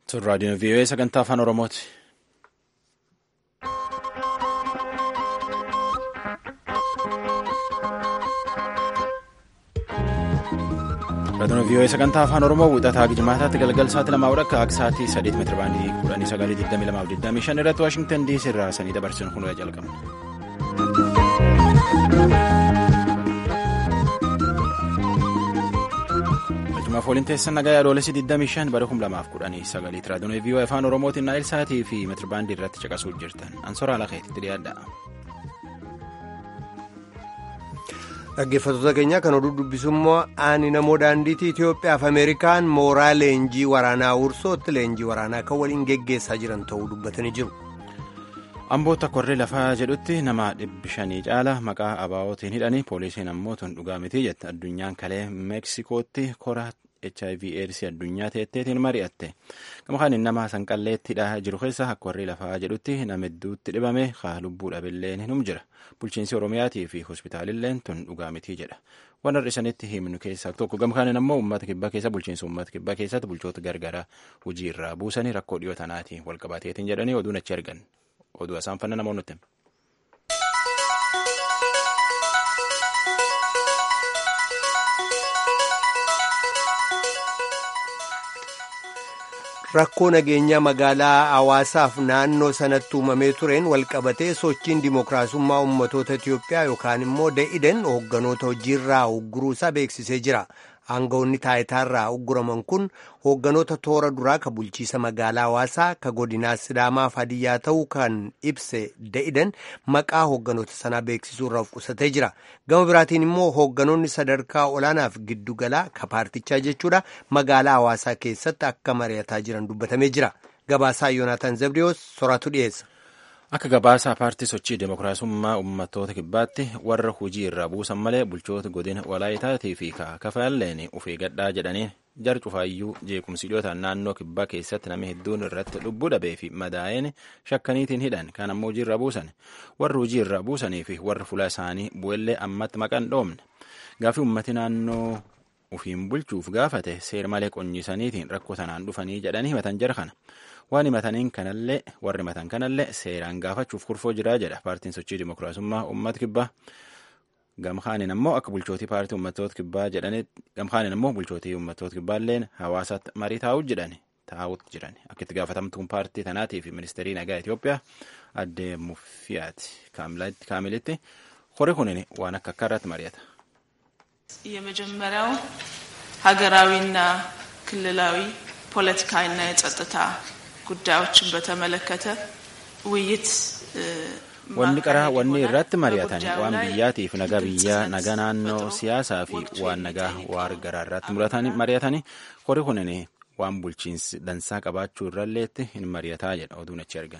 Sun raadiyoon VOA sagantaa afaan Oromooti. Raadiyoon VOA sagantaa afaan Oromoo wixataa Gijimaataatti galgal sa'aatii lamaa akka akka sa'aatii saddeet meetira baandii kudhanii sagalii digdamii lamaaf digdamii shan irratti Waashingtan DC irraa sanii dabarsuun kun jalqabna. Barjumaaf waliin teessan nagaa yaadolessi 25 bara 2019 raadiyoon VOA afaan Oromootiin naayil sa'aatii fi meetira baandii irratti caqasuu jirtan ansoraa lakeetti dhiyaadha. Dhaggeeffattoota keenya kan oduu dubbisu immoo ani namoo daandiitii Itoophiyaaf Ameerikaan mooraa leenjii waraanaa Wursootti leenjii waraanaa kan waliin geggeessaa jiran ta'uu dubbatanii jiru. Amboota korree lafaa jedhutti nama dhibbi shanii caala maqaa abaa'ootiin hidhanii poolisiin ammoo tun dhugaa miti jette addunyaan kalee meeksikootti kora HIV AIDS addunyaa teetteetiin mari'atte gama kaaniin nama sanqalleetti hidhaa jiru keessa akka warri lafaa jedhutti nama hedduutti dhibame haa lubbuu dhabilleen hinum jira bulchiinsi oromiyaatii fi hospitaalilleen tun dhugaa miti jedha waan hir'isanitti himnu keessaa tokko gama kaaniin ammoo uummata kibbaa keessa bulchiinsa uummata kibbaa keessatti bulchoota gargaraa hojii irraa buusanii rakkoo dhiyoo tanaatiin walqabateetiin jedhanii oduun achi argan oduu isaan fanna namoonni nutti. Rakkoo nageenyaa magaalaa hawaasaaf naannoo sanatti uumamee tureen walqabatee sochiin dimookiraasummaa uummatoota Itiyoophiyaa yookaan immoo da'iden hoogganoota hojiirraa ugguruusaa beeksisee jira. Aangawoonni taayitaarraa ugguraman kun hoogganoota toora duraa ka bulchiisa magaalaa hawaasaa ka godinaa Sidaamaa fi Hadiyyaa ta'uu kan ibse da'idan maqaa hoogganoota sanaa beeksisuu irraa of qusatee jira. Gama biraatiin immoo hoogganoonni sadarkaa olaanaaf giddugalaa ka paartichaa jechuudha magaalaa hawaasaa keessatti akka mari'ataa jiran dubbatamee jira. Gabaasaa Yoonaataan Zabdiyoos soraatu dhiyeessa. Akka gabaasaa paartii sochii dimookiraasummaa uummattoota kibbaatti warra hojii irraa buusan malee bulchoota godina walaayitaatii fi kafaalleen ufii gadhaa jedhanii jar cufaayyuu jeequmsi dhiyootaan naannoo kibbaa keessatti namni hedduun irratti lubbuu dhabee fi madaa'een shakkaniitiin hidhan kan ammoo hojii irraa buusan warra hojii irraa buusanii fi warra fuula isaanii bu'ellee ammatti maqaan dhoomne gaafii uummati naannoo ufiin bulchuuf gaafate seera malee qonyiisaniitiin rakkoo sanaan dhufanii jedhanii himatan jara kana. waan himataniin kanallee warri himatan kanallee seeraan gaafachuuf kurfoo jiraa jedha paartiin sochii dimookiraasummaa uummata kibbaa gamkaaniin ammoo akka bulchootii paartii uummattoota kibbaa jedhanitti gamkaaniin ammoo bulchootii uummattoota kibbaalleen hawaasaatti marii taa'uut jedhani taa'uut jiran akka itti gaafatamtuun paartii tanaatii fi ministeerii nagaa Itoophiyaa addee muffiyaati kaamilitti hori kunin waan akka akka irratti mari'ata. የመጀመሪያው ሀገራዊና ክልላዊ ፖለቲካዊና የጸጥታ ጉዳዮችን በተመለከተ ውይይት wanni qaraa wanni irratti mari'atani waan biyyaatiif naga biyyaa naga naannoo siyaasaa fi waan nagaa waar garaa irratti mari'atani hori kunin waan bulchiinsi dansaa qabaachuu irralleetti hin mari'ataa jedha oduun achi argan.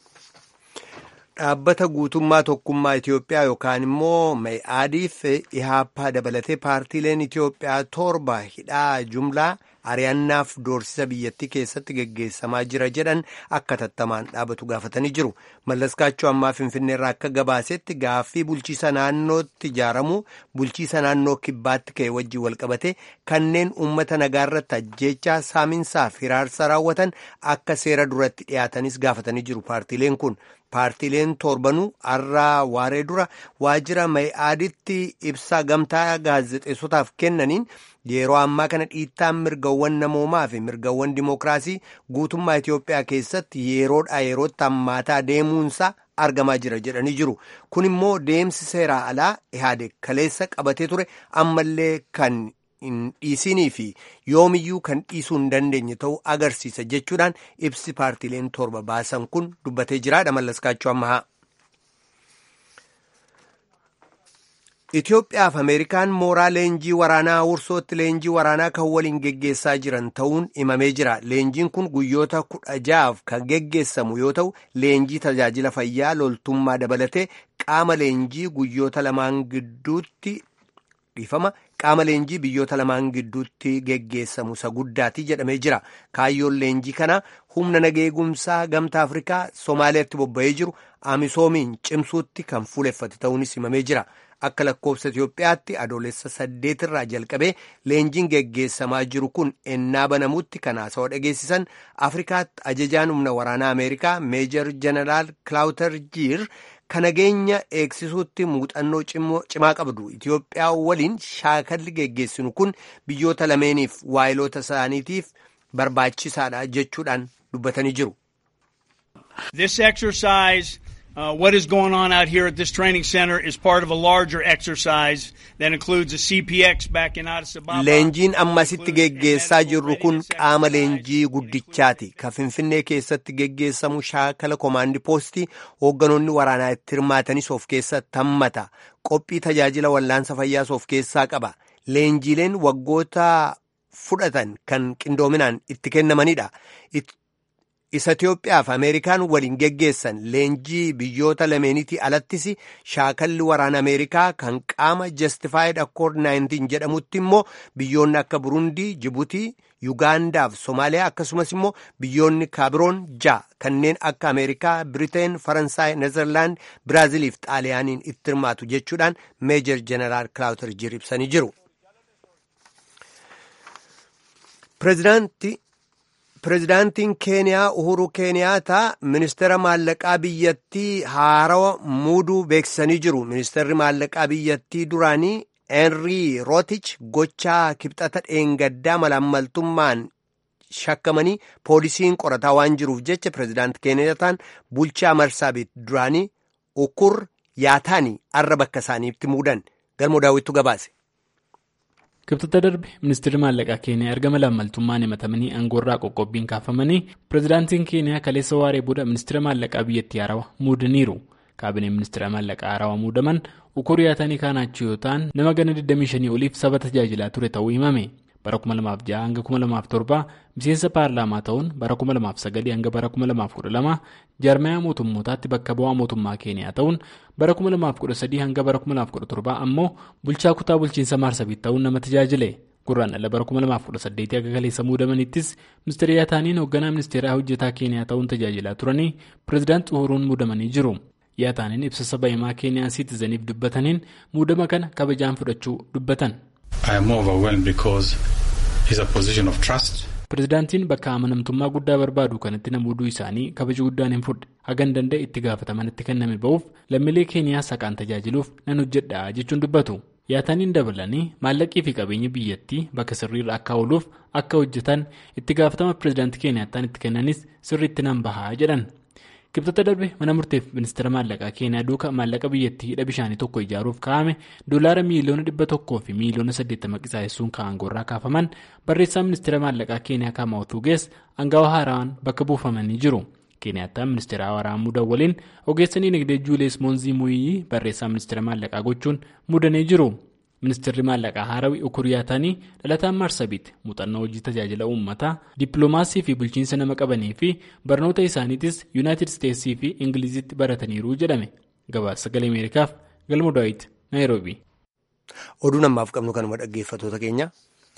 Dhaabbata guutummaa tokkummaa Itoophiyaa yookaan immoo Mee'aadiif Ihaappaa dabalatee paartiileen Itoophiyaa torba hidhaa jumlaa ari'annaaf doorsisa biyyattii keessatti geggeessamaa jira jedhan akka tattamaan dhaabatu gaafatanii jiru. Mallaskaachuu ammaa Finfinneerraa akka gabaasetti gaaffii bulchiisa naannootti ijaaramu bulchiisa naannoo kibbaatti ka'e wajjin walqabate kanneen uummata nagaarratti ajjeechaa saaminsaaf hiraarsa raawwatan akka seera duratti dhiyaatanis gaafatanii jiru paartiileen kun. Paartiileen torbanuu har'aa waaree dura waajjira Mee'aaditti ibsaa gamtaa gaazexeessotaaf kennaniin yeroo ammaa kana dhiittaan mirgawwan namoomaa fi mirgawwan dimookiraasii guutummaa Itoophiyaa keessatti yeroodhaa yerootti hammaataa deemuunsaa argamaa jira jedhanii jiru. Kun immoo deemsi seeraa alaa ihaade kaleessa qabatee ture ammallee kan hin dhiisinii fi yoomiyyuu kan dhiisuu hin dandeenye ta'uu agarsiisa jechuudhaan ibsi paartiileen torba baasan kun dubbatee jiraadha mallaskaachuu ammaa. Itoophiyaa fi Ameerikaan mooraa leenjii waraanaa wursootti leenjii waraanaa kan waliin geggeessaa jiran ta'uun himamee jira. Leenjiin kun guyyoota kudha ja'aaf kan geggeessamu yoo ta'u, leenjii tajaajila fayyaa loltummaa dabalatee qaama leenjii guyyoota lamaan gidduutti dhiifama qaama leenjii biyyoota lamaan gidduutti geggeessamu isa guddaati jedhamee jira. Kaayyoon leenjii kana humna nageegumsaa gamtaa Afrikaa Somaaliyaatti bobba'ee jiru Amisoomiin cimsuutti kan fuuleffate ta'uunis himamee jira. akka lakkoofsa Itiyoophiyaatti adoolessa saddeetirraa jalqabee leenjiin geggeessamaa jiru kun ennaa banamutti kan haasawaa dhageessisan Afrikaatti ajajaan humna waraanaa Ameerikaa meejor jeneraal Kilaawuter Jiir kan nageenya eegsisuutti muuxannoo cimaa qabdu Itiyoophiyaa waliin shaakalli geggeessinu kun biyyoota lameeniif waayiloota isaaniitiif barbaachisaadha jechuudhaan dubbatanii jiru. This exercise, uh, what is going on out here at this training center, is part of a larger exercise that includes a CPX back in Addis Ababa. Leenjiin ammasitti geggeessaa jirru kun qaama leenjii guddichaati. Ka Finfinnee keessatti geggeessamu shaakala komaandi poostii hoogganoonni waraanaa itti hirmaatanis of keessatti hammata. Qophii tajaajila wallaansa fayyaas of keessaa qaba. Leenjiileen waggoota fudhatan kan qindoominaan itti kennamanidha. isa Itiyoophiyaa fi Ameerikaan waliin geggeessan leenjii biyyoota lameenitii alattis shaakalli waraana Ameerikaa kan qaama Justified Accord 19 jedhamutti immoo biyyoonni akka Burundii, Jibuutii, Yugaandaa fi Somaaliyaa akkasumas immoo biyyoonni kaabiroon ja'a kanneen akka Ameerikaa, Biriteen, Faransaay, Nezerlaand, Biraazilii fi Xaaliyaaniin itti hirmaatu jechuudhaan Meejor Jeneraal Kilaawuter Jiir ibsanii jiru. Pireezidaantiin Keeniyaa Uhuru Keeniyaataa ministeera maallaqaa biyyattii haarawa muuduu beeksisanii jiru. Ministeerri maallaqaa biyyattii duraanii Henrii Rootich gochaa kibxata dheengaddaa malaammaltummaan shakkamanii poolisiin qorataa waan jiruuf jecha pireezidaanti Keeniyaataan bulchaa Marsaabiit duraanii Ukur Yaataanii arra bakka isaaniitti muudan. Galmoo daawwittu gabaase. kibxata darbe ministeerri maallaqaa keeniyaa erga malaammaltummaan himatamanii aangoorraa qoqqobbiin kaafamanii pireezidaantiin keeniyaa kaleessa waaree booda ministeera maallaqaa biyyattii haarawaa muudaniiru kaabineen ministeera maallaqaa haarawaa muudaman ukur yaatanii kaanaachuu yoo ta'an nama gana 25 oliif saba tajaajilaa ture ta'uu himame bara 2006 hanga 2007 miseensa paarlaamaa ta'uun bara 2009 hanga bara 2012 jaarmayaa mootummootaatti bakka bu'aa mootummaa keeniyaa ta'uun bara 2013 hanga bara 2017 ammoo bulchaa kutaa bulchiinsa maarsabiit ta'uun nama tajaajile gurraan ala bara 2018 akka kaleessa muudamanittis ministeera yaataaniin hoogganaa ministeeraa hojjetaa keeniyaa ta'uun tajaajilaa turanii pireezidaanti uhuruun muudamanii jiru yaataaniin ibsa saba himaa keeniyaan siitizaniif dubbataniin muudama kana kabajaan fudhachuu dubbatan. pireezidaantiin bakka amanamtummaa guddaa barbaadu kanatti namooduu isaanii kabaja guddaan hin fudhe hagan danda'e itti gaafatamanitti kenname ba'uuf lammiilee keeniyaa saqaan tajaajiluuf nan hojjedha jechuun dubbatu yaataniin dabalanii maallaqii fi qabeenya biyyattii bakka sirriirra akka ooluuf akka hojjetan itti gaafatama pireezidaantii keeniyaattaan itti kennanis sirriitti nan bahaa jedhan kibxata darbe mana murteef ministeera maallaqaa keeniyaa duuka maallaqa biyyattii hidha bishaanii tokko ijaaruuf kaa'ame doolaara miiliyoona dhibba tokkoo fi miiliyoona saddeettama qisaa'essuun kaa'angoorraa kaafaman barreessaa ministeera maallaqaa keeniyaa kaamaa'utuu gees aangawa haaraan bakka buufamanii jiru keeniyaattaan ministeera haaraan muudan waliin ogeessa dinagdee juulees moonzii muuyii barreessaa ministeera maallaqaa gochuun muudanii jiru. ministeerri maallaqaa haarawii ukuriyaatanii dhalataan maarsabiit muuxannoo hojii tajaajila uummataa dippiloomaasii fi bulchiinsa nama qabanii fi barnoota isaaniitis yuunaayitid isteetsii fi ingilizitti barataniiru jedhame gabaasa sagalee ameerikaaf galma daawit naayiroobi. oduu namaaf qabnu kanuma dhaggeeffatoota keenya.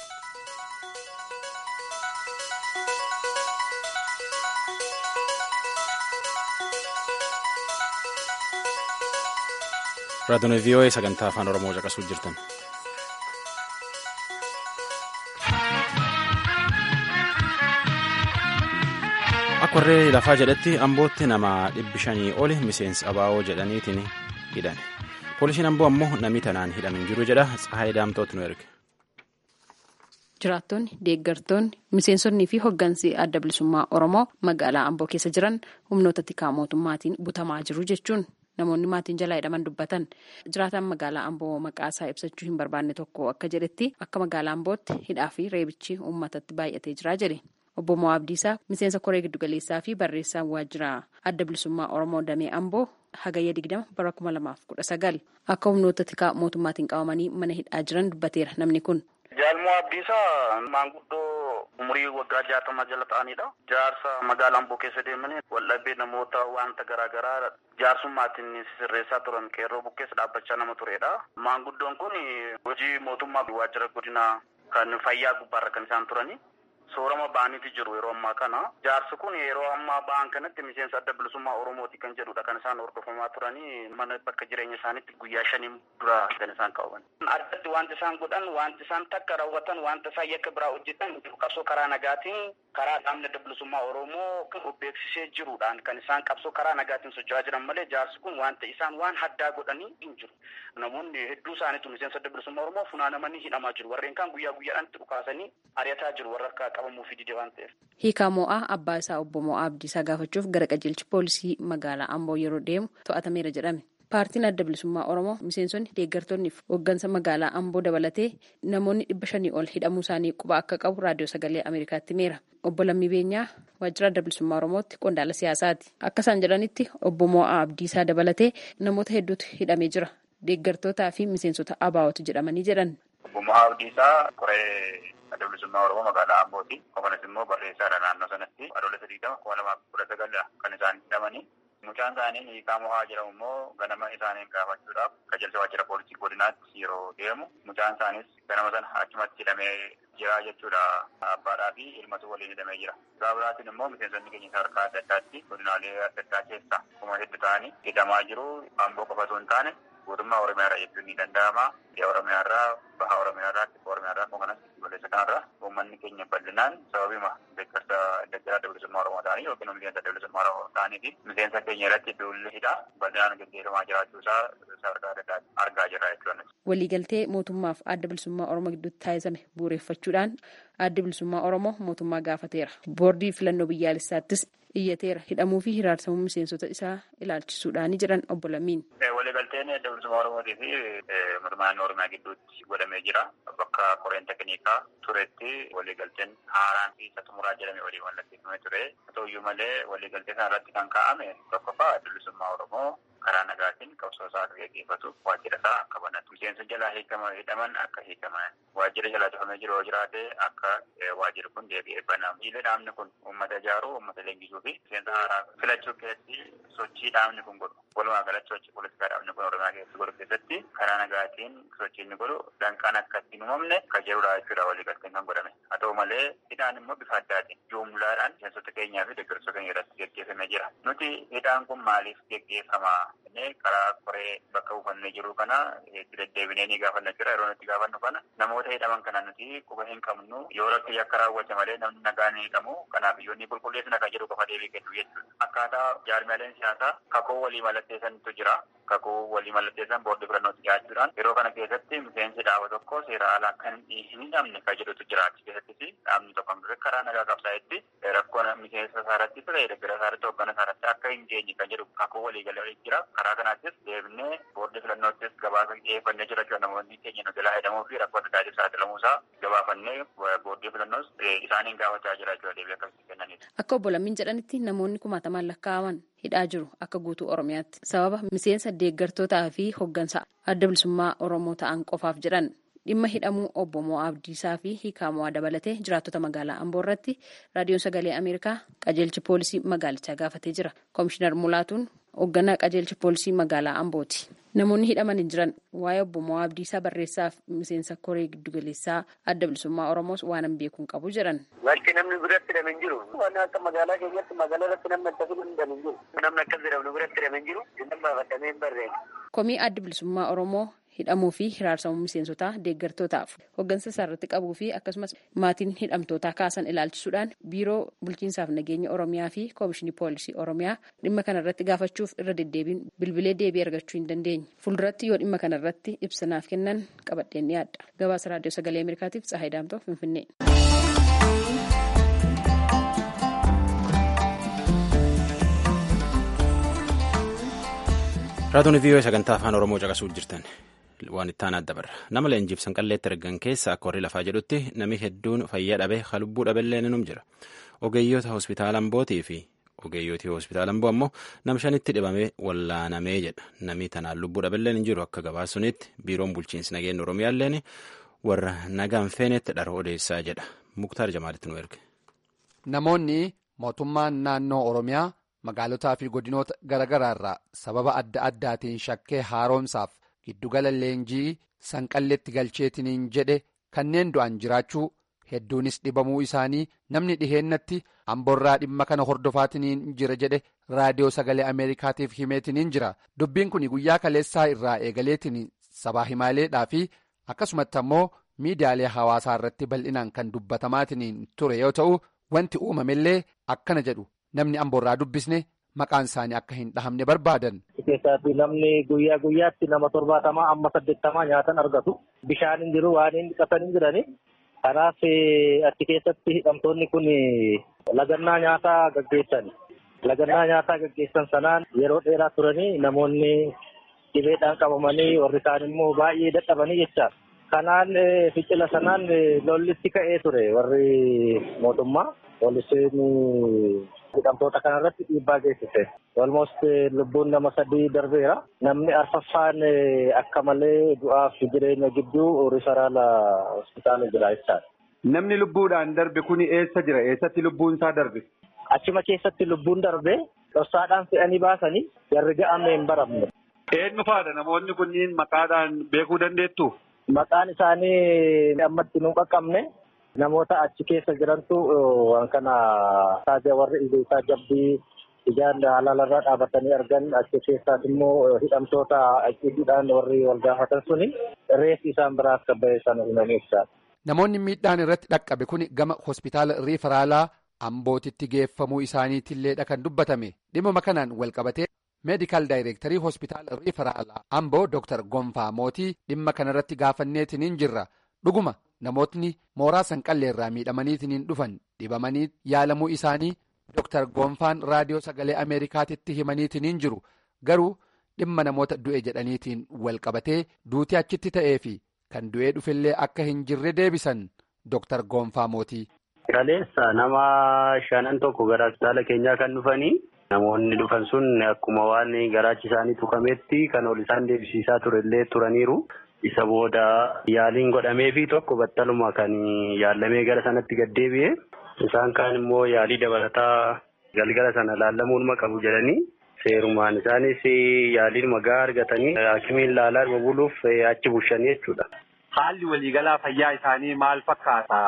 raadiyoon vii'oo'ee sagantaa afaan oromoo caqasuu jirtan. akka warree lafaa jedhetti ambootti nama dhibbi shanii oli miseensi abaa'oo jedhaniitiin hidhan poolisiin amboo ammoo namni tanaan hidhamin jiru jedha tsahaayii daamtootti nu erge. Jiraattonni, deeggartoonni, miseensonnii fi hoggansi adda bilisummaa Oromoo magaalaa Amboo keessa jiran humnoota tikaa mootummaatiin butamaa jiru jechuun namoonni maatiin jalaa hidhaman dubbatan. Jiraataan magaalaa Amboo maqaa isaa ibsachuu hin barbaanne tokko akka jedhetti akka magaalaa Ambootti hidhaa fi reebichi uummatatti baay'atee jira jedhe. Obbo Moo Abdiisaa miseensa koree giddugaleessaa fi barreessaan waajjira adda bilisummaa Oromoo Damee Amboo hagayya digdama bara kuma lamaaf kudha sagal akka humnoota tikaa mootummaatiin qabamanii mana hidhaa jiran dubbateera namni kun. Jaalmoo Abdiisaa maanguddoo umurii waggaa jaatama jala ta'anidha. Jaarsa magaalaa Amboo keessa deemanii waldhabbii namoota wanta garaagaraa jaarsummaatiin sirreessaa turan qeerroo bukkeessa dhaabbachaa nama turedha. Maanguddoon kun hojii mootummaa waajjira godina kan fayyaa gubbaarra kan isaan turani. soorama ba'aniiti jiru yeroo ammaa kana. Jaarsi kun yeroo ammaa ba'an kanatti miseensa adda bilisummaa Oromooti kan jedhudha kan isaan hordofamaa turanii mana bakka jireenya isaaniitti guyyaa shaniin dura kan isaan qaban. Addatti wanti isaan godhan wanti isaan takka raawwatan wanta isaan yakka biraa hojjetan qabsoo karaa nagaatiin karaa dhaabni adda bilisummaa Oromoo kan beeksisee jiruudhaan kan isaan qabsoo karaa nagaatiin socho'aa jiran malee jaarsi kun wanta isaan waan haddaa godhanii hin jiru. Namoonni hedduu isaaniitu miseensa adda bilisummaa Oromoo funaanamanii hidhamaa jiru. Warreen kaan guyyaa guyyaadhaan itti dhukaasanii ari'ataa jiru warra akka qabamuu fi dide waan ta'eef. Hiikaa Mo'aa abbaa isaa obbo Mo'aa Abdiisaa gaafachuuf gara qajeelchi poolisii magaalaa Amboo yeroo deemu to'atameera jedhame. Paartiin adda bilisummaa Oromoo miseensonni deeggartoonni fi hooggansa magaalaa Amboo dabalatee namoonni dhibba shanii ol hidhamuu isaanii quba akka qabu raadiyoo sagalee Ameerikaatti himeera. Obbo Lammii Beenyaa waajjira adda bilisummaa Oromootti qondaala siyaasaati. Akka isaan jedhanitti obbo Mo'aa Abdiisaa dabalatee namoota hedduutu hidhamee jira. Deeggartootaa fi miseensota ABO'tu jedhamanii jedhan. Obbo Mo'aa Abdiisaa qoree adda bilisummaa Oromoo magaalaa Ambooti. Akkasumas immoo barreessaadha naannoo sanatti adoolessa digdama kuma lamaaf kudha sagal kan isaan hidhamanii. Mucaan isaanii hiikaa mo'aa jedhamu immoo ganama isaaniin gaafachuudhaaf qajeelcha waajjira poolisii godinaatti yeroo deemu mucaan isaanis ganama sana achumatti hidhamee jira jechuudha. Abbaadhaa fi ilmatu waliin hidhamee jira. Biraa biraatiin immoo miseensonni keenya sadarkaa adda addaatti godinaalee adda addaa keessa kuma hedduu ta'anii hidhamaa jiru. Amboo qofa osoo hin taane guutummaa Oromiyaa irraa jechuun ni danda'ama. Biyya Oromiyaa irraa, baha Oromiyaa irraa, kibba Oromiyaa irraa, akkasumas balleessa kanarraa uummanni keenya bal'inaan sababima deeggarsa deeggara adda bilisummaa Oromoo ta'anii yookiin miseensa adda bilisummaa Oromoo ta'anii fi miseensa keenya irratti duulli hidhaa bal'inaan gaggeeffamaa jiraachuu isaa sadarkaa adda addaatti argaa jirra jechuudha. Waliigaltee mootummaaf adda bilisummaa Oromoo gidduutti taasifame bu'uureffachuudhaan adda bilisummaa Oromoo mootummaa gaafateera. Boordii filannoo biyyaalessaattis iyyateera hidhamuu fi hiraarsamuu miseensota isaa ilaalchisuudhaani jedhan obbo Lammiin. Waliigalteen adda bilisummaa Oromootii fi mootummaa naannoo Oromiyaa gidduutti godhamee jira. Bakka koreen tekniikaa turetti waliigalteen haaraan fi isa xumuraa jedhame walii mallatteeffamee ture. Haa ta'uyyuu malee waliigaltee sana irratti kan kaa'ame tokkoffaa adda bilisummaa Oromoo karaa nagaatiin qabsoo isaa akka gaggeeffatu waajjira isaa akka banatu. Miseensa jalaa hidhaman akka hiikaman waajjira jalaa cufamee jiru yoo jiraate akka waajjirri kun deebi'ee banamu. Dhiirri dhaabni kun uummata ijaaruu, uummata leenjisuu fi miseensa haaraa filachuu keessatti sochii dhaabni kun godhu. Walumaa galatti sochii poolitikaa dhaabni kun Oromiyaa keessatti godhu keessatti karaa nagaatiin sochii inni godhu danqaan akka ittiin uumamne kan jedhudha jechuudha waliigalteen kan godhame. Haa ta'u malee hidhaan immoo bifa addaatiin jumlaadhaan miseensota keenyaa fi deeggartoota keenya irratti gaggeeffamee jira. Nuti hidhaan kun maaliif gaggeeffama? karaa koree bakka buufannee jiru kana itti deddeebinee ni gaafanna jira yeroo nuti gaafannu kana namoota hidhaman kana nuti quba hin qabnu yoo rakki yakka raawwate malee namni nagaan hin hidhamu kanaaf biyyoonni qulqulleessina kan jedhu qofa deebii kennu jechuudha. Akkaataa jaarmiyaaleen siyaasaa kakuu walii mallatteessantu jira. Kakuu walii mallatteessan boordii filannootti dhiyaachuudhaan yeroo kana keessatti miseensi dhaaba tokko seera alaa kan hin hidhamne kan jedhutu jira. Achi keessattis dhaabni tokko karaa nagaa qabsaa'etti rakkoon miseensa isaarratti ta'e deeggara isaarratti hoggana isaarratti akka hin geenye kan jedhu kakuu walii galee jira. karaa kanaattis deebinee boordii filannoottis gabaasa dhiyeeffannee jira jechuudha namoonni keenya nu jalaa hidhamuu fi rakkoo adda addaatiif saaxilamuu isaa gabaafannee boordii filannoos isaaniin gaafachaa jira jechuudha deebii akkasii kennaniidha. Akka obbo Lammiin jedhanitti namoonni kumaatamaan lakkaa'aman hidhaa jiru akka guutuu Oromiyaatti sababa miseensa deeggartootaa fi hoggansa adda bilisummaa Oromoo ta'an qofaaf jedhan. dhimma hidhamuu obbo Mo'aa Abdiisaa fi hiikaa Mo'aa dabalatee jiraattota magaalaa Amboo irratti raadiyoon sagalee Ameerikaa qajeelchi poolisii magaalichaa gaafatee jira. Komishinar Mulaatuun hoogganaa qajeelchi poolisii magaalaa Ambooti. Namoonni hidhaman hin jiran waa'ee obbo Mo'aa Abdiisaa barreessaaf miseensa koree giddugaleessaa adda bilisummaa Oromoos waan hin beekuun qabu jedhan. Bakki namni biratti hidhame hin jiru. Waan akka magaalaa keenyatti magaalaa irratti namni akkasii hidhame hin jiru. Namni akkas jedhamu biratti hidhame hin jiru. Inni baafatamee hin barreeffamu. Komii adda bilisummaa Oromoo hidhamuu fi hiraarsamuu miseensotaa deeggartootaaf hoggansa isaa irratti qabuu fi akkasumas maatiin hidhamtootaa kaasan ilaalchisuudhaan biiroo bulchiinsaaf nageenya oromiyaa fi koomishinii poolisii oromiyaa dhimma kana irratti gaafachuuf irra deddeebiin bilbilee deebii argachuu hin dandeenye fuulduratti yoo dhimma kana irratti ibsanaaf kennan qabadheen dhiyaadha gabaasa raadiyoo sagalee ameerikaatiif tsahayi daamtoo finfinnee. raadiyoon viiyoo sagantaa afaan oromoo caqasuu jirtan waan itti aanaa dabarra nama leenjiif sanqalleetti argan keessa akka warri lafaa jedhutti nami hedduun fayyaa dhabe lubbuu dhabeellee ninum jira ogeeyyoota hospitaala ambootii fi ogeeyyotii hospitaala amboo ammoo nam shanitti dhibamee wallaanamee jedha namni tanaan lubbuu dhabeelleen hin jiru akka gabaasunitti biiroon bulchiinsi nageenya oromiyaalleen warra nagaan feenetti dhara odeessaa jedha muktaar jamaalitti nu erge. namoonni mootummaan naannoo oromiyaa. magaalotaa fi godinoota garaagaraa irraa sababa adda addaatiin shakkee haaromsaaf giddugala leenjii sanqalleetti galcheetiniin jedhe kanneen du'an jiraachuu hedduunis dhibamuu isaanii namni dhiheennatti amboorraa dhimma kana hordofaatiin jira jedhe raadiyoo sagalee ameerikaatiif himeetiin jira dubbiin kun guyyaa kaleessaa irraa eegaleetiin sabaa himaaleedhaa fi akkasumatti ammoo miidiyaalee hawaasaa irratti bal'inaan kan dubbatamaatiin ture yoo ta'u wanti uumamellee akkana jedhu namni amboorraa dubbisne maqaan isaanii akka hin dhahamne barbaadan. keessatti namni guyyaa guyyaatti nama torbaatamaa amma saddeettamaa nyaatan argatu bishaan hin jiru waan hin dhiqatan hin jirani kanaaf achi keessatti hidhamtoonni kun lagannaa nyaataa gaggeessan lagannaa nyaataa gaggeessan sanaan yeroo dheeraa turanii namoonni dhibeedhaan qabamanii warri kaan immoo baay'ee dadhabanii jecha kanaan ficcila sanaan lollitti ka'ee ture warri mootummaa poolisiin hidhamtoota kanarratti dhiibbaa geessise. Almost lubbuun nama sadii darbeera. Namni arfaffaan akka malee du'aaf jireenya gidduu rifaraala hospitaala jira jechaadha. Namni lubbuudhaan darbe kuni eessa jira? Eessatti lubbuun isaa darbe? Achuma keessatti lubbuun darbe dhossaadhaan fe'anii baasanii jarri ga'amne hin baramne. Eenyu faadha namoonni kunniin maqaadhaan beekuu dandeettu? Maqaan isaanii ammatti nu qaqqabne. Namoota achi keessa jirantu waan kana taajaa warri isaa jabbii ijaan halaalarraa dhaabatanii argan achi keessaas immoo hidhamtoota achiidhaan warri wal gaafatan suni reeffi isaan biraa akka bahe sana himanii ibsaa. Namoonni miidhaan irratti dhaqqabe kun gama hospitaala riifaraalaa ambootitti geeffamuu isaaniitillee kan dubbatame dhimma kanaan wal qabatee meedikaal daayireektarii hospitaala riifaraalaa amboo dooktar Gonfaa Mootii dhimma kanarratti gaafanneetiin jirra dhuguma. Namootni mooraa sanqallee irraa miidhamaniitiin dhufan dhibamanii yaalamuu isaanii Dr. Gonfaan raadiyoo sagalee Ameerikaatitti himaniitiin jiru garuu dhimma namoota du'e jedhaniitiin wal qabatee duutii achitti ta'ee fi kan du'ee dhufillee akka hin jirre deebisan Dr. Gonfaa Mootii. Kaleessa nama shanan tokko gara hospitaala keenyaa kan dhufanii namoonni dhufan sun akkuma waan garaachi isaanii tuqametti kan ol isaan deebisiisaa turellee turaniiru. Isa booda yaaliin godhamee fi tokko battaluma kan yaalamee gara sanatti gaddeebi'e. Isaan kaan immoo yaalii dabalataa galgala sana laallamuun qabu jedhanii seerumaan isaanis yaaliin magaa argatanii haakimiin laalaa dhuma buluuf achi bushanii jechuudha. Haalli waliigalaa fayyaa isaanii maal fakkaata?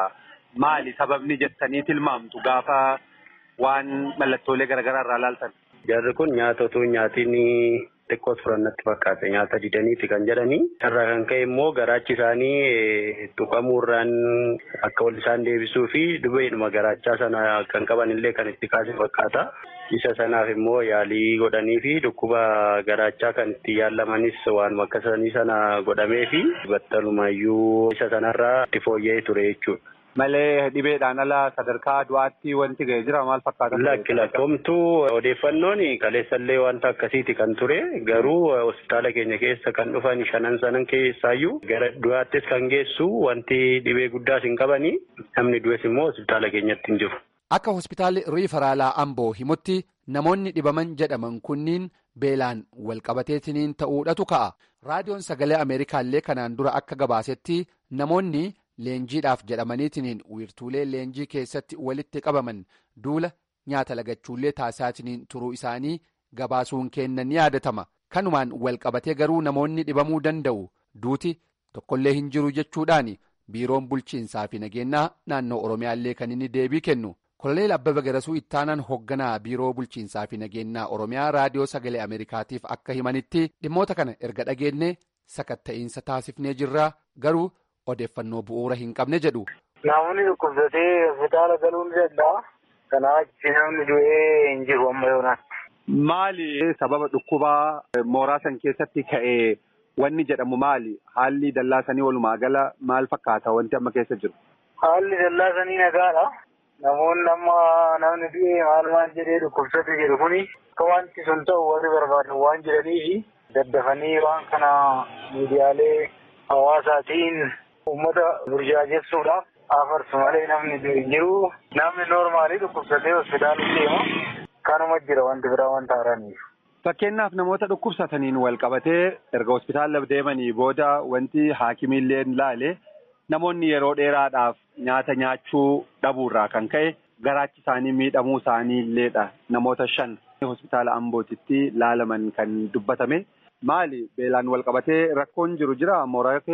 Maali sababni jettanii tilmaamtu gaafa waan mallattoolee garaagaraa irraa laaltan? Jarri kun nyaata otoo nyaatiin xiqqoo turannatti fakkaata nyaata didaniiti kan jedhanii irraa kan ka'e immoo garaachi isaanii tuqamuurraan akka wal isaan deebisuu fi dhibeedhuma garaachaa sana kan qaban illee kan itti kaase fakkaata. Isa sanaaf immoo yaalii godhanii fi dhukkuba garaachaa kan itti yaallamanis waan akka sanii sana godhamee fi battalumayyuu isa sanarraa itti fooyya'ee ture jechuudha. Malee dhibeedhaan ala sadarkaa du'aatti wanti ga'e jira maal fakkaata? Lakki lakkoomtuu odeeffannoon kaleessallee wanta akkasiiti kan ture garuu hospitaala keenya keessa kan dhufan shanan sanan keessaayyuu gara du'aattis kan geessu wanti dhibee guddaas hin qabanii namni du'es immoo hospitaala keenyatti hin jiru. Akka hospitaalli riifaraalaa Amboo himutti namoonni dhibaman jedhaman kunniin beelaan walqabateetiniin ta'uudhatu ka'a. Raadiyoon sagalee Ameerikaallee kanaan dura akka gabaasetti namoonni. Leenjiidhaaf jedhamaniitiin wiirtuulee leenjii keessatti walitti qabaman duula nyaata lagachuullee taasisaatiin turuu isaanii gabaasuun kennan ni yaadatama. Kanumaan walqabatee garuu namoonni dhibamuu danda'u duuti tokkollee hin jiru jechuudhaan biiroon bulchiinsaa fi nageenyaa naannoo Oromiyaallee kan inni deebii kennu. Koloneel Abbaba Garasuu ittaanaan hoogganaa biiroo bulchiinsaa fi nageenyaa Oromiyaa raadiyoo sagalee Ameerikaatiif akka himanitti dhimmoota kana erga dhageenye sakatta'iinsa taasifnee jirra garuu. odeeffannoo bu'uura hin qabne jedhu. Namoonni dhukkubsatee hospitaala galuu ni danda'a. Kanaaf namni du'ee hin jiru amma yoonaatti. Maali sababa dhukkubaa mooraa san keessatti ka'ee wanni jedhamu maali? Haalli dallaasanii walumaa gala maal fakkaata wanti amma keessa jiru? Haalli dallaasanii nagaadha. Namoonni amma namni du'ee maal maal jedhee dhukkubsate jedhu kuni akka wanti sun ta'u warri barbaadan waan jedhaniifi daddafanii waan kana miidiyaalee hawaasaatiin uummata burjaajessuudhaaf afarsu malee namni hin jiru. Namni noormaalii dhukkubsatee hospitaala deema. Kanuma jira wanti biraa wanta haaraniif. Fakkeenyaaf namoota dhukkubsataniin wal qabatee erga hospitaala deemanii booda wanti haakimiilleen laale namoonni yeroo dheeraadhaaf nyaata nyaachuu dhabuurraa kan ka'e garaachi isaanii miidhamuu isaanii illeedha namoota shan hospitaala ambootitti laalaman kan dubbatame maali beelaan wal qabatee rakkoon jiru jira mooraa keessa.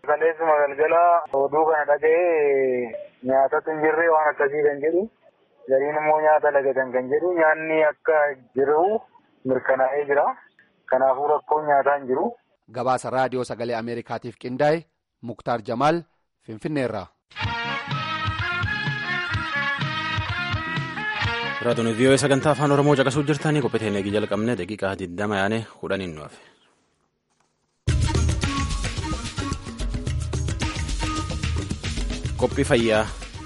Kaleessuma galgala oduu kana dhaga'ee nyaatatu hin jirre waan akkasii kan jedhu gariin immoo nyaata lagatan kan jedhu nyaanni akka jiru mirkanaa'ee jira. Kanaafuu rakkoon nyaataa hin jiru. Gabaasa raadiyoo sagalee Ameerikaatiif qindaa'e Muktaar Jamaal Finfinneerraa. Raadiyoo vii'oo sagantaa afaan Oromoo caqasuu jirtanii qophii eegii jalqabne daqiiqaa 20 yaane kudhaniin nu hafe. Qophii fayyaa.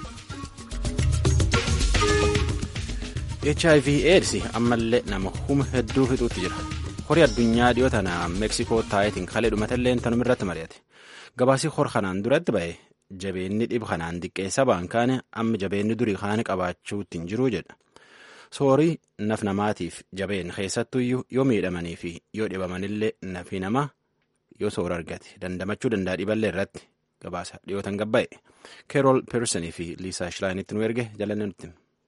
HIV AIDS ammallee nama huma hedduu fixuutti jira. Horii addunyaa dhiyoo tana Meeksikoo taayitiin kalee dhumatallee tanuma irratti mari'ate. Gabaasii hor kanaan duratti ba'e jabeenni dhib kanaan xiqqeessa baankaan amma jabeenni durii kaan qabaachuutti hin jiru jedha. Soorii naf namaatiif jabeen keessattuyyuu yoo miidhamanii fi yoo dhibamanillee nafi namaa yoo soora argate dandamachuu danda'a dhiballee irratti gabaasa dhiyootan gabba'e. Keerool Peersonii fi Liisaa Shilaanitti nu erge jalanne nutti.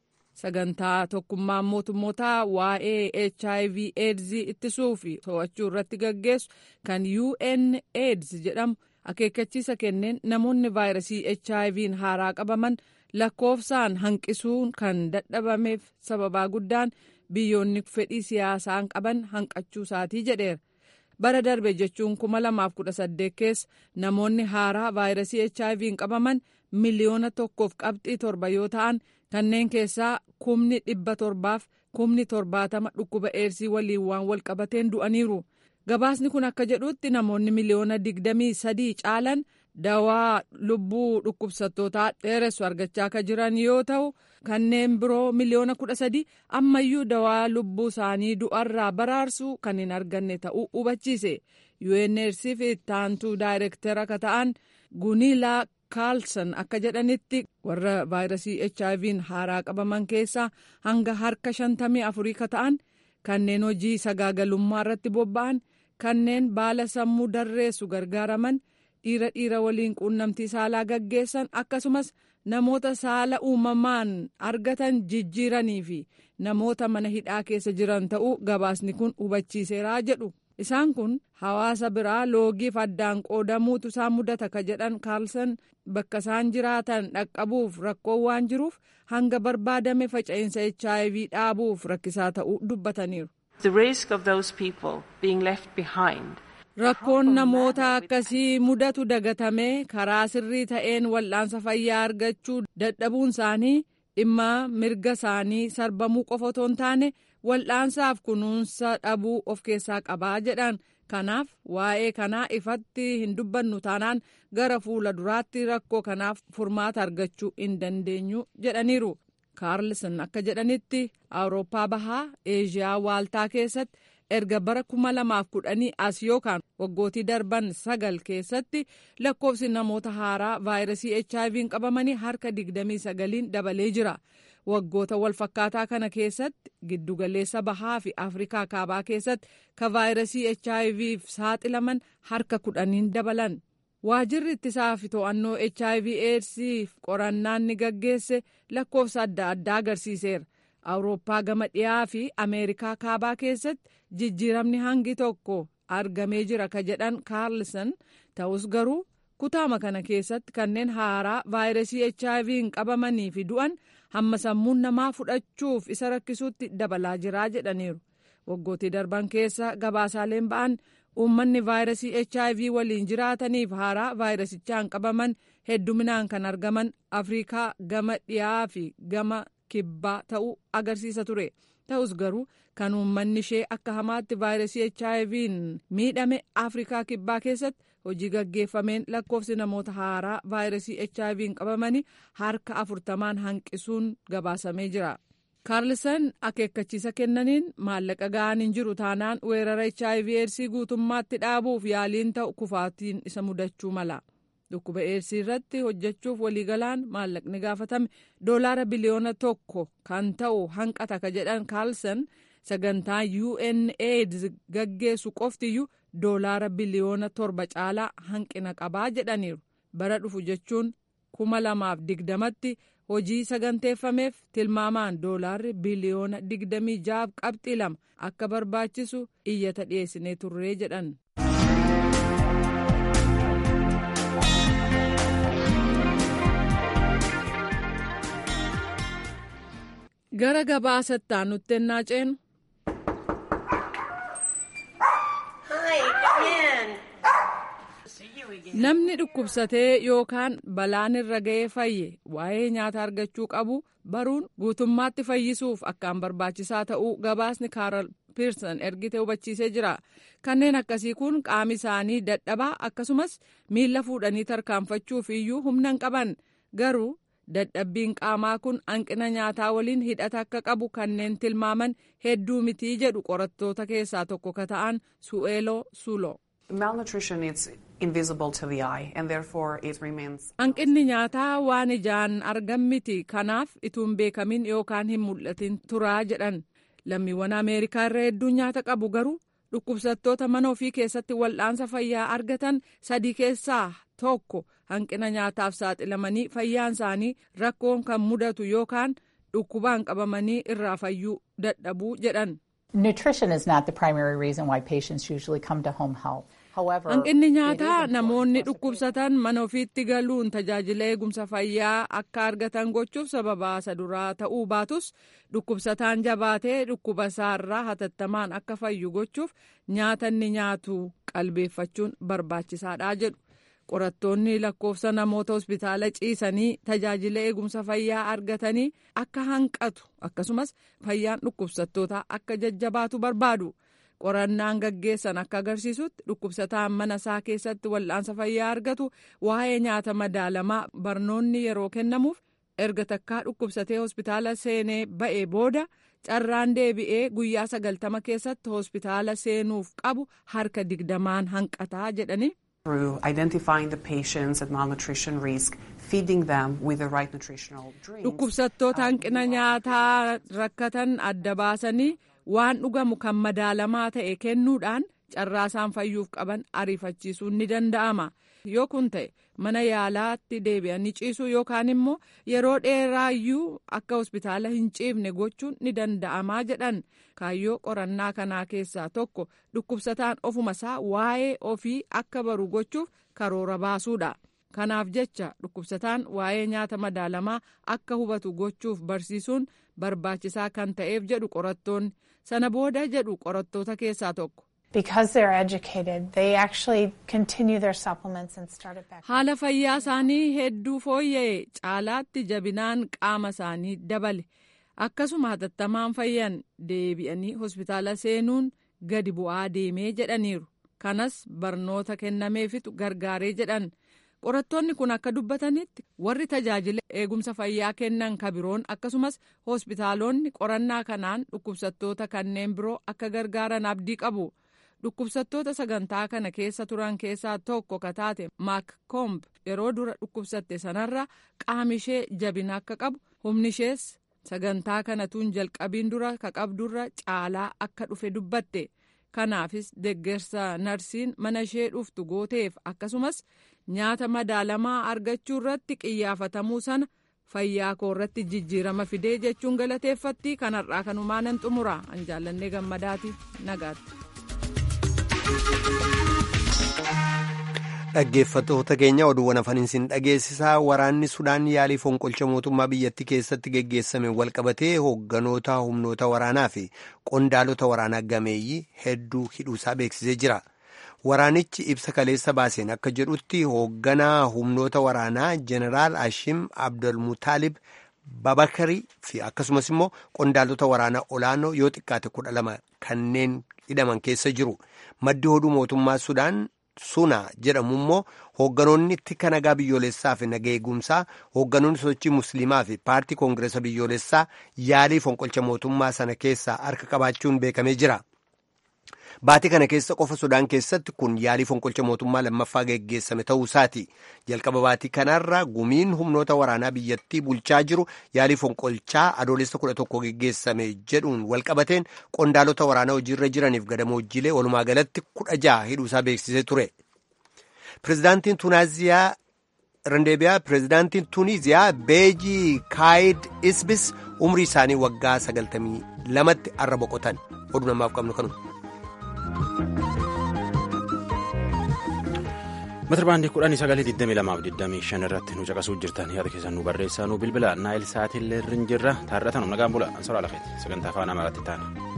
Sagantaa tokkummaan mootummootaa waa'ee HIV AIDS ittisuu fi to'achuu irratti gaggeessu kan UN AIDS jedhamu akeekkachiisa kenneen namoonni vaayirasii HIV'n haaraa qabaman lakkoofsaan hanqisuun kan dadhabameef sababaa guddaan biyyoonni fedhii siyaasaan qaban hanqachuu isaatii jedheera. Bara darbe jechuun 2018 keessa namoonni haaraa vaayirasii HIV'n qabaman miliyoona tokkoof qabxii torba yoo ta'an kanneen keessaa kumni dhibba torbaaf kumni torbaatama dhukkuba eersii waliin waan wal qabateen du'aniiru. Gabaasni kun akka jedhutti namoonni miliyoona digdamii sadii caalan dawaa lubbuu dhukkubsattootaa dheeressu argachaa akka jiran yoo ta'u kanneen biroo miliyoona kudha sadii ammayyuu dawaa lubbuu isaanii du'arraa baraarsuu kan hin arganne ta'uu hubachiise. UNRC fi ittaantuu daayirektara akka ta'an Guniilaa Kaalsan akka jedhanitti warra vaayirasii HIV'n haaraa qabaman keessaa hanga harka shantamii afurii ka ta'an kanneen hojii sagaagalummaa irratti bobba'an kanneen baala sammuu darreessu gargaaraman dhiira dhiira waliin quunnamtii saalaa gaggeessan akkasumas namoota saala uumamaan argatan jijjiiranii fi namoota mana hidhaa keessa jiran ta'uu gabaasni kun hubachiiseeraa jedhu. Isaan kun hawaasa biraa loogiif addaan qoodamuutu isaan mudata ka jedhan Kaalsan bakka isaan jiraatan dhaqqabuuf rakkoo waan jiruuf hanga barbaadame faca'insa HIV dhaabuuf rakkisaa ta'uu dubbataniiru. Rakkoon namoota akkasii mudatu dagatamee karaa sirrii ta'een wal'aansa fayyaa argachuu dadhabuun isaanii dhimma mirga isaanii sarbamuu qofa otoo hin taane wal'aansaaf kunuunsa dhabuu of keessaa qabaa jedhan kanaaf waa'ee kanaa ifatti hin dubbannu taanaan gara fuula duraatti rakkoo kanaaf furmaata argachuu hin dandeenyu jedhaniiru kaarlson akka jedhanitti awurooppaa bahaa eeshiyaa waaltaa keessatti erga bara kuma lamaaf kudhanii as yookaan waggootii darban sagal keessatti lakkoofsi namoota haaraa vaayirasii HIV'n qabamanii harka digdamii sagaliin dabalee jira. Waggoota walfakkaataa kana keessatti giddugaleessa bahaa fi Afrikaa kaabaa keessatti ka vaayirasii HIV'f saaxilaman harka kudhaniin dabalan. Waajirri ittisaa fi to'annoo HIV AIDS'if qorannaan ni gaggeesse lakkoofsa adda addaa agarsiiseera. Awurooppaa gama dhiyaa fi Ameerikaa kaabaa keessatti jijjiiramni hangi tokko argamee jira ka jedhan Kaarlson ta'us garuu kutaama kana keessatti kanneen haaraa vaayirasii HIV'n qabamanii fi du'an hamma sammuun namaa fudhachuuf isa rakkisuutti dabalaa jiraa jedhaniiru. Waggootii darban keessa gabaasaaleen ba'an uummanni vaayirasii HIV waliin jiraataniif haaraa vaayirasichaan qabaman hedduminaan kan argaman Afrikaa gama dhiyaa fi gama kibbaa ta'uu agarsiisa ture. Ta'us garuu kan uummanni ishee akka hamaatti vaayirasii HIV'n miidhame Afrikaa kibbaa keessatti hojii gaggeeffameen lakkoofsi namoota haaraa vaayirasii HIV'n qabamanii harka afurtamaan hanqisuun gabaasamee jira. Kaarlsan akeekkachiisa kennaniin maallaqa ga'aan hin jiru taanaan weerara HIV eedsii guutummaatti dhaabuuf yaaliin ta'u kufaatiin isa mudachuu mala. Dhukkuba eedsii irratti hojjechuuf waliigalaan maallaqni gaafatame doolaara biliyoona tokko kan ta'u hanqata ka jedhan Kaarlsan sagantaa UNAIDS gaggeessu qoftiyyuu doolaara biliyoona torba caalaa hanqina qabaa jedhaniiru. Bara dhufu jechuun kuma lamaaf digdamatti hojii saganteeffameef tilmaamaan doolaarri biliyoona digdamii jaaf qabxii lama akka barbaachisu iyyata dhiyeessinee turree jedhan. gara gabaasatti aanutti ennaa ceenu. namni dhukkubsatee yookaan balaan irra ga'ee fayye waa'ee nyaata argachuu qabu baruun guutummaatti fayyisuuf akkaan barbaachisaa ta'uu gabaasni kaaral piirsan ergite hubachiisee jira kanneen akkasii kun qaami isaanii dadhabaa akkasumas miila fuudhanii tarkaanfachuuf iyyuu humna hin qaban garuu dadhabbiin qaamaa kun hanqina nyaataa waliin hidhata akka qabu kanneen tilmaaman hedduu mitii jedhu qorattoota keessaa tokko ka ta'an su'eeloo suuloo. hanqinni nyaataa waan ijaan argan miti kanaaf ituun beekamin yookaan hin mul'atin turaa jedhan lammiiwwan ameerikaa irra hedduun nyaata qabu garuu dhukkubsattoota mana ofii keessatti wal'aansa fayyaa argatan sadii keessaa tokko hanqina nyaataaf saaxilamanii fayyaan isaanii rakkoon kan mudatu yookaan dhukkubaan qabamanii irraa fayyuu dadhabuu jedhan. Nutrition is not the primary reason why patients usually come to home health. hanqinni nyaataa namoonni dhukkubsatan mana ofiitti galuun tajaajila eegumsa fayyaa akka argatan gochuuf sababa isa duraa ta'uu baatus dhukkubsataan jabaatee dhukkuba isaarraa hatattamaan akka fayyu gochuuf nyaata inni nyaatu qalbeeffachuun barbaachisaadha jedhu qorattoonni lakkoofsa namoota hospitaala ciisanii tajaajila eegumsa fayyaa argatanii akka hanqatu akkasumas fayyaan dhukkubsattootaa akka jajjabaatu barbaadu. qorannaan gaggeessan akka agarsiisutti dhukkubsataan mana isaa keessatti wal'aansa fayyaa argatu waa'ee nyaata madaalamaa barnoonni yeroo kennamuuf erga takkaa dhukkubsatee hospitaala seenee ba'ee booda carraan deebi'ee guyyaa sagaltama keessatti hospitaala seenuuf qabu harka digdamaan hanqataa jedhani. through identifying the patients at malnutrition risk, feeding them with the right nutritional drinks. dhukkubsattoota hanqina nyaataa rakkatan adda baasanii. waan dhugamu kan madaalamaa ta'e kennuudhaan carraa isaan fayyuuf qaban ariifachiisuun ni danda'ama yoo kun ta'e mana yaalaatti deebi'anii ciisuu yookaan immoo yeroo dheeraayyuu akka hospitaala hin ciifne gochuun ni danda'amaa jedhan kaayyoo qorannaa kanaa keessaa tokko dhukkubsataan ofuma isaa waa'ee ofii akka baru gochuuf karoora baasuudha. kanaaf jecha dhukkubsataan waa'ee nyaata madaalamaa akka hubatu gochuuf barsiisuun barbaachisaa kan ta'eef jedhu qorattoonni sana booda jedhu qorattoota keessaa tokko. haala fayyaa isaanii hedduu fooyya'e caalaatti jabinaan qaama isaanii dabale akkasuma hatattamaan fayyan deebi'anii hospitaala seenuun gadi bu'aa deemee jedhaniiru kanas barnoota kennameefitu gargaaree jedhan. qorattoonni kun akka dubbatanitti warri tajaajila eegumsa fayyaa kennan kabiroon akkasumas hospitaalonni qorannaa kanaan dhukkubsattoota kanneen biroo akka gargaaran abdii qabu dhukkubsattoota sagantaa kana keessa turan keessaa tokko ka taate maak koomb yeroo dura dhukkubsatte sanarra qaami ishee jabina akka qabu humni ishees sagantaa kanatuun jalqabiin dura ka qabdurra caalaa akka dhufe dubbatte kanaafis deggersa narsiin mana ishee dhuftu gooteef akkasumas. nyaata madaalamaa argachuu irratti qiyyaafatamuu sana fayyaa koo irratti jijjiirama fidee jechuun galateeffatti kanarraa kanumaa nan xumura an jaallannee gammadaati nagaatti. dhaggeeffattoota keenya oduuwwan afaniin sin dhageessisaa waraanni sudaan yaalii fonqolcha mootummaa biyyattii keessatti geggeessame walqabatee hoogganoota humnoota waraanaa fi qondaalota waraanaa gameeyyii hedduu hidhuusaa beeksisee jira. waraanichi ibsa kaleessa baaseen akka jedhutti hoogganaa humnoota waraanaa jeneraal ashim abdulmutaalib babakarii fi akkasumas immoo qondaalota waraanaa olaanoo yoo xiqqaate kudha lama kanneen hidhaman keessa jiru maddi oduu mootummaa sudaan suna jedhamu immoo hoogganoonni tika nagaa biyyoolessaa fi naga eegumsaa hoogganoonni sochii musliimaa fi paartii koongireesa biyyoolessaa yaalii fonqolcha mootummaa sana keessaa harka qabaachuun beekamee jira. Baatii kana keessa qofa Sudaan keessatti kun yaalii fonqolcha mootummaa lammaffaa geggeessame ta'uu isaati. Jalqaba baatii kanarra gumiin humnoota waraanaa biyyattii bulchaa jiru yaalii fonqolchaa adoolessa kudha tokko geggeessame jedhuun walqabateen qondaalota waraanaa hojiirra jiraniif gadamoojiilee walumaa galatti kudha jaha hidhuusaa beeksisee ture. Pireezidaantiin Tunaaziyaa Randeebiyaa pireezidaantiin Tuniiziyaa Beejii Kaayid Isbis umrii isaanii waggaa sagaltamii lamatti arra boqotan. Oduu namaaf qabnu kanuma. Mata baandii kudhanii sagalee 22 irratti nu caqasuu jirtan yaada keessan nu barreessaa nu bilbila naayil sa'aatii illee irra jirra taarratan nagaan bula ansoraa lafeeti sagantaa afaan amaaraatti taana.